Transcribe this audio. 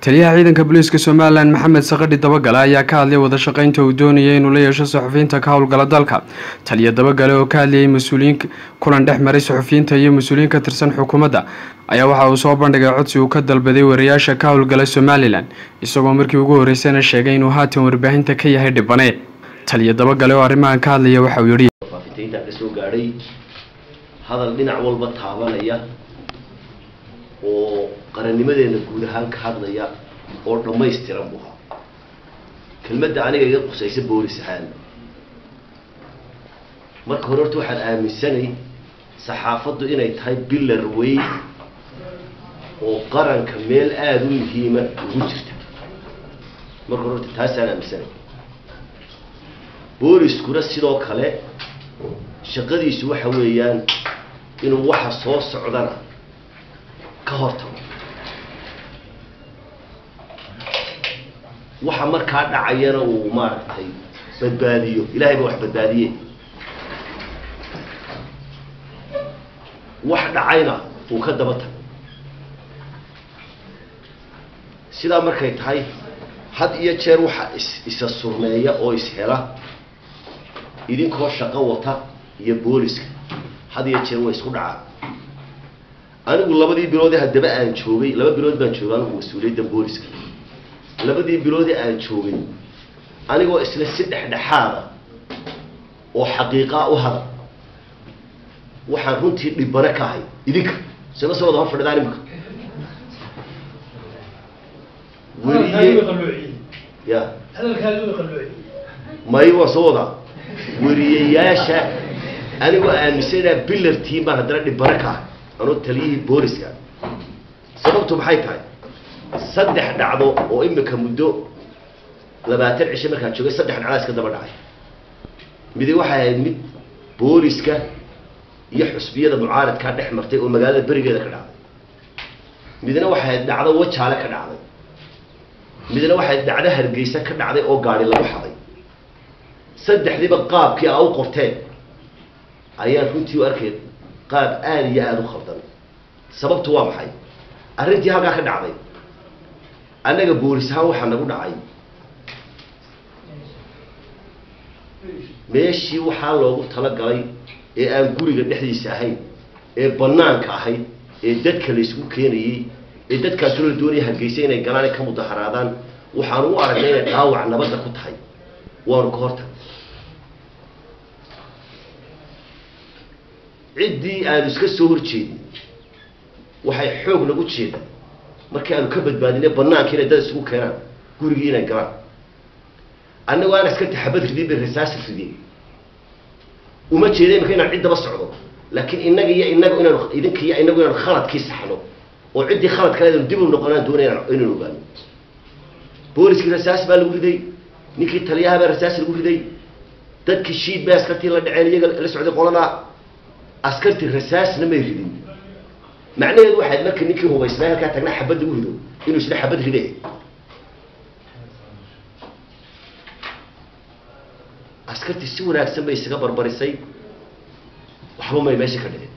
taliyaha ciidanka booliiska somalilan maxamed sakadhi dabagale ayaa ka hadlay wada shaqeynta uu doonayay inuu la yeesho saxufiyiinta ka howlgala dalka taliya dabagale oo ka hadlayay mas-uuliyiin kulan dhex maray saxufiyiinta iyo mas-uuliyiin ka tirsan xukuumadda ayaa waxa uu soo bandhigay codsi uu ka dalbaday wariyaasha ka howlgala somalilan isagoo markii ugu horreysayna sheegay inuu haatan warbaahinta ka yahay dhibane taliya dabagale oo arrimahan ka hadlaya waxa uu yidhi faafintayntaa ka soo gaadhay hadal dhinac walba taabanaya oo qarannimadeena guud ahaan ka hadlaya oo dhammaystiran buu ahaa kelmadda aniga iga qusaysa boolis ahaan marka hore horta waxaan aaminsanay saxaafaddu inay tahay bilar weyn oo qaranka meel aada u muhiima ugu jirta marka hore horta taasaan aaminsanay booliskuna sidoo kale shaqadiisu waxa weeyaan inuu waxa soo socdana ka hortago waxa markaa dhacayana uu maaragtay badbaadiyo ilahay ba wax badbaadiye wax dhacayna uu ka daba tago sidaa markay tahay had iyo jeer waxa is isa surmeeya oo ishela idinkoo shaqo wata iyo booliska had iyo jeer way isku dhacaan anigu labadii biloodee haddaba aan joogay laba bilood baan joogay anigu mas-uuliyadda booliska labadii biloodee aan joogay anigoo isla si dhexdhexaada oo xaqiiqaa u hada waxaan runtii dhibane ka ahay idinka sima soo wada hor fadhidaan imika weriye ya may waa soo wadaa weriyayaasha anigoo aaminsanaa bilartiin baan haddana dhibane ka ahay anoo taliyihii booliska sababtu maxay tahay saddex dhacdo oo imika muddo labaatan cisho markaan joogay saddex dhacdaa iska daba dhacay midi waxay ahayd mid booliska iyo xusbiyada mucaaradkaa dhex martay oo magaalada berigeeda ka dhacday midna waxay ahayd dhacdo wajaale ka dhacday midna waxay ahayd dhacdo hargeysa ka dhacday oo gaari lagu xaday saddexdiiba qaabkii aa u qorteen ayaan runtii u arkay qaab aada iyo aada u khaldan sababtu waa maxay arrintii halkaa ka dhacday annaga boolis ahaan waxaa nagu dhacay meeshii waxaa loogu talagalay ee aan guriga dhexdiisa ahayn ee banaanka ahayd ee dadka la isugu keenayey ee dadkaasoo la doonaya hargeysa inay galaan ay ka mudaharaadaan waxaanu u aragnay inay dhaawac nabadda ku tahay waanu ka hortag ciddii aanu iska soo horjeedin waxay xoog nagu jeeda markii aanu ka badbaadinay banaanka inay dad isugu keenaan gurigii inay galaan annagoo aan iska taxabad ridin bay rasaas ridin uma jeeda imika inaan ciddaba socdo laakiin innaga iyo inagu inaanu idinka iyo inagu inaanu khaladkii saxno oo ciddii khalad kale anu dib u noqonaan doonay inaynu ogaano booliskii rasaas baa lagu riday ninkii taliyaha baa rasaas lagu riday dadkii shiid bay askartii la dhaceen iyaga la socday qoladaa askartii rasaasna may ridin macnaheedu waxayd marka ninkii hubaysnaa halkaa tagnaa xabadda u rido inuu isna xabad ride askartii si wanaagsan bay isaga barbarisay waxba may meesha ka dhicin